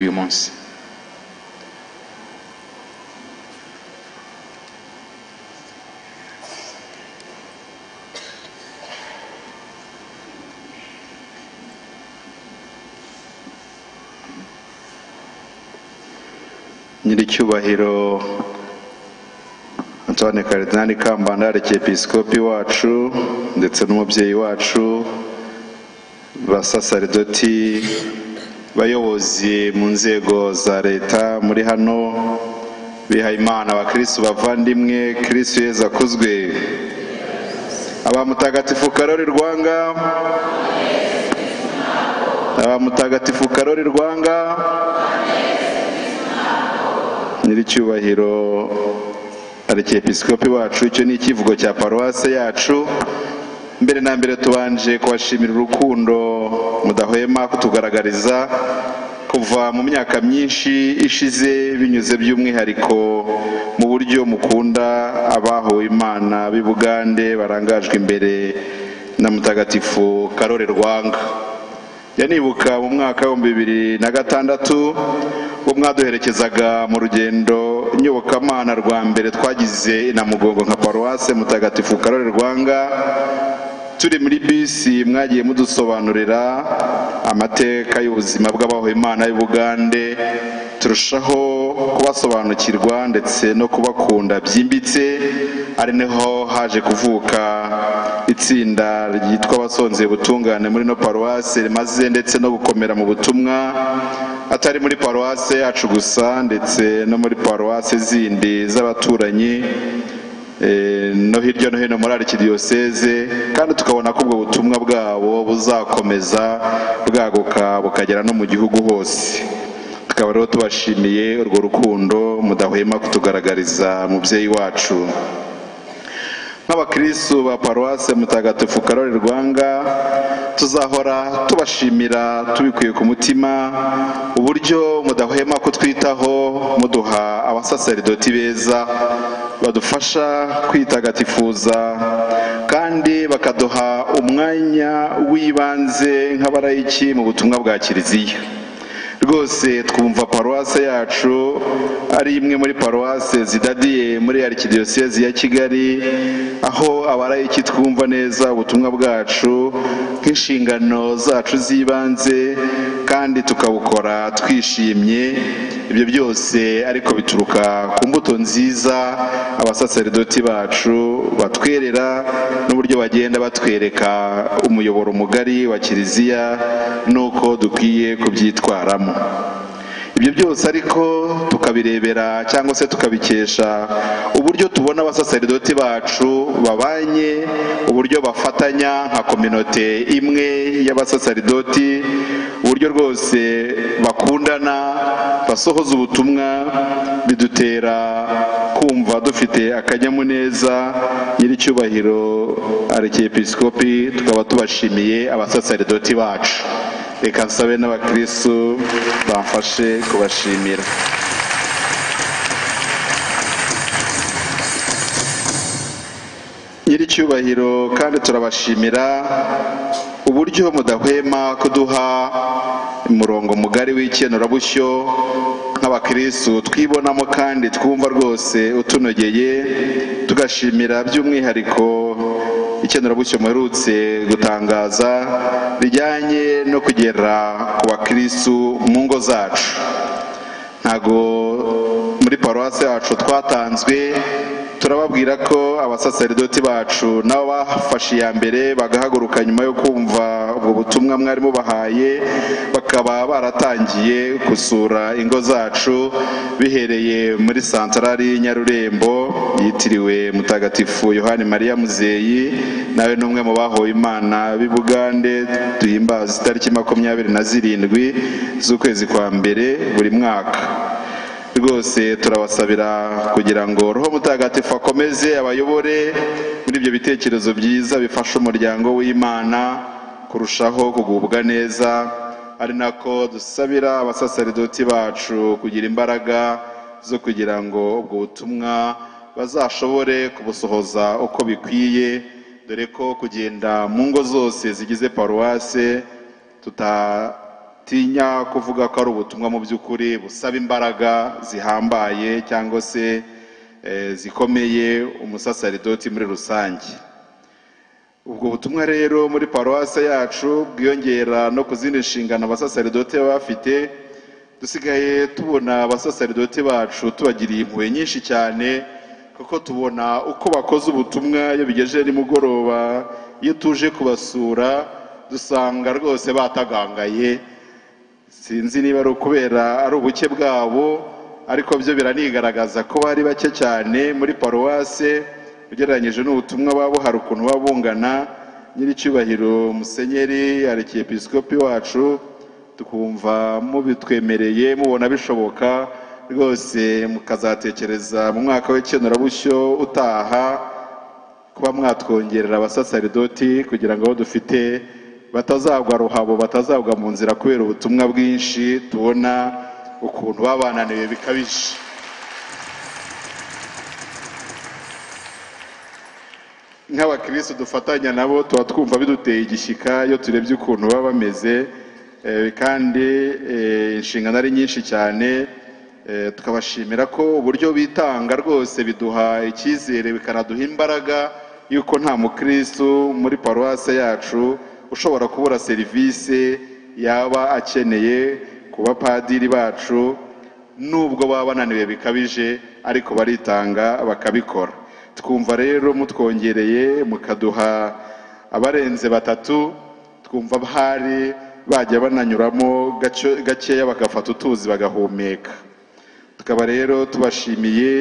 uyumunsi nyiricyubahiro antoine karidinali kambanda arikiepisikopi wacu ndetse n'umubyeyi wacu basasaridoti bayobozi mu nzego za leta muri hano bihayimana abakirisitu bavandimwe kirisitu yezu akuzwe abamutagatifu karori rwanga abamutagatifu karori rwanga nyiricyubahiro arikiepisikopi wacu icyo ni icyivugo cya paruwase yacu mbere na mbere tubanje kubashimira urukundo mudahwema kutugaragariza kuva mu myaka myinshi ishize binyuze by'umwihariko mu buryo mukunda abahowe imana b'i bugande barangajwe imbere na mutagatifu karore rwanga yanibuka mu mwaka w'ibihumbi bibiri na gatandatu ubwo mwaduherekezaga mu rugendo nyobokamana rwa mbere twagize inamugongo nka paruwase mutagatifu karore rwanga turi muri bisi mwagiye mudusobanurira amateka y'ubuzima bw'abahowe imana y'i bugande turushaho kubasobanukirwa ndetse no kubakunda byimbitse ari naho haje kuvuka itsinda ryitwa abasonzeye ubutungane muri no paruwase rimaze ndetse no gukomera mu butumwa atari muri paruwase yacu gusa ndetse no muri paruwase zindi z'abaturanyi no hirya no hino muri arikidiyoseze kandi tukabona ko ubwo butumwa bwabo buzakomeza bwaguka bukagera no mu gihugu hose tukaba rero tubashimiye urwo rukundo mudahwema kutugaragariza mubyeyi wacu nk'abakirisitu ba paruwase mutagatifu karori rwanga tuzahora tubashimira tubikuye ku mutima uburyo mudahwema kutwitaho muduha abasaseridoti beza badufasha kwitagatifuza kandi bakaduha umwanya w'ibanze nk'abarayiki mu butumwa bwa kiliziya rwose twumva paruwase yacu ari imwe muri paruwase zidadiye muri arikidiyosezi ya kigali aho abarayiki twumva neza ubutumwa bwacu nk'inshingano zacu z'ibanze kandi tukabukora twishimye ibyo byose ariko bituruka ku mbuto nziza abasaseridoti bacu batwerera n'uburyo bagenda batwereka umuyoboro mugari wa kiliziya n'uko dukwiye kubyitwaramo ibyo byose ariko tukabirebera cyangwa se tukabikesha uburyo tubona abasaseridoti bacu babanye uburyo bafatanya nka kominote imwe y'abasaseridoti uburyo rwose bakundana basohoza ubutumwa bidutera kumva dufite akanyamuneza nyiricyubahiro arikiepisikopi tukaba tubashimiye abasaseridoti bacu reka nsabe n'abakirisitu bamfashe kubashimira nyiricyubahiro kandi turabashimira uburyo mudahwema kuduha umurongo mugari w'ikenurabushyo nk'abakirisitu twibonamo kandi twumva rwose utunogeye tugashimira by'umwihariko ikenurabushyo muherutse gutangaza rijyanye no kugera ku bakirisitu mu ngo zacu ntabwo muri paruwasi yacu twatanzwe turababwira ko abasaseridoti bacu nabo bafashe iya mbere bagahaguruka nyuma yo kumva ubwo butumwa mwari mubahaye bakaba baratangiye gusura ingo zacu bihereye muri santarari nyarurembo yitiriwe mutagatifu yohani mariya muzeyi nawe ni umwe mu bahowe imana b'i bugande duhimbaza itariki makumyabiri na zirindwi z'ukwezi kwa mbere buri mwaka rwose turabasabira kugira ngo roho mutagatifu akomeze abayobore muri ibyo bitekerezo byiza bifasha umuryango w'imana kurushaho kugubwa neza ari nako dusabira abasaseridoti bacu kugira imbaraga zo kugira ngo ubwo butumwa bazashobore kubusohoza uko bikwiye dore ko kugenda mu ngo zose zigize paruwase tuta batinya kuvuga ko ari ubutumwa mu by'ukuri busaba imbaraga zihambaye cyangwa se eh, zikomeye umusasaridoti muri rusange ubwo butumwa rero muri paruwase yacu bwiyongera no ku zindi nshingano abasasaridoti baba bafite dusigaye tubona abasasaridoti bacu tubagiriye impuhwe nyinshi cyane kuko tubona uko bakoze ubutumwa iyo bigejeje nimugoroba iyo tuje kubasura dusanga rwose batagangaye sinzi niba ari ukubera ari ubuke bwabo ariko byo biranigaragaza ko bari bake cyane muri paruwase ugereranyije n'ubutumwa babo hari ukuntu baba bungana nyir'icyubahiro musenyeri arekiyepisikopi wacu tukumva mubitwemereye mubona bishoboka rwose mukazatekereza mu mwaka w'ikenurabushyo utaha kuba mwatwongerera abasasaridoti kugira ngo abo dufite batazagwa ruhabo batazagwa mu nzira kubera ubutumwa bwinshi tubona ukuntu baba bananiwe bikabije nk'abakirisitu dufatanya nabo tuba twumva biduteye igishyika iyo turebye ukuntu baba bameze eh, kandi eh, inshingano ari nyinshi cyane eh, tukabashimira ko uburyo bitanga rwose biduha icyizere bikanaduha imbaraga y'uko nta mukirisitu muri paruwase yacu ushobora kubura serivisi yaba akeneye ku bapadiri bacu nubwo baba bananiwe bikabije ariko baritanga bakabikora twumva rero mutwongereye mukaduha abarenze batatu twumva hari bajya bananyuramo gacyo- gakeya bagafata utuzi bagahumeka tukaba rero tubashimiye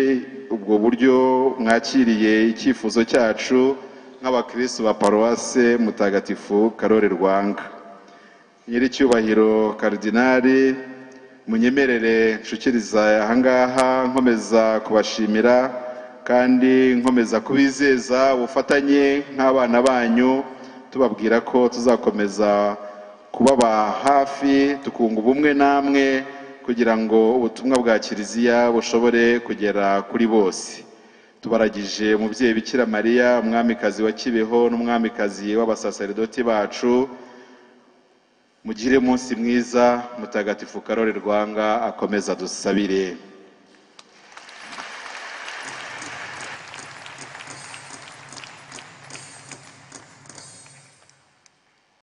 ubwo buryo mwakiriye icyifuzo cyacu nk'abakirisitu ba paruwase mutagatifu karore rwanga nyir'icyubahiro karidinari munyemerere nshukiriza ahangaha nkomeza kubashimira kandi nkomeza kubizeza ubufatanye nk'abana banyu tubabwira ko tuzakomeza kubaba hafi tukunga ubumwe namwe kugira ngo ubutumwa bwa kiliziya bushobore kugera kuri bose tubaragije umubyeyi bikira mariya umwamikazi wa kibeho n'umwamikazi w'abasaseridoti bacu mugire umunsi mwiza mutagatifu karore rwanga akomeza dusabire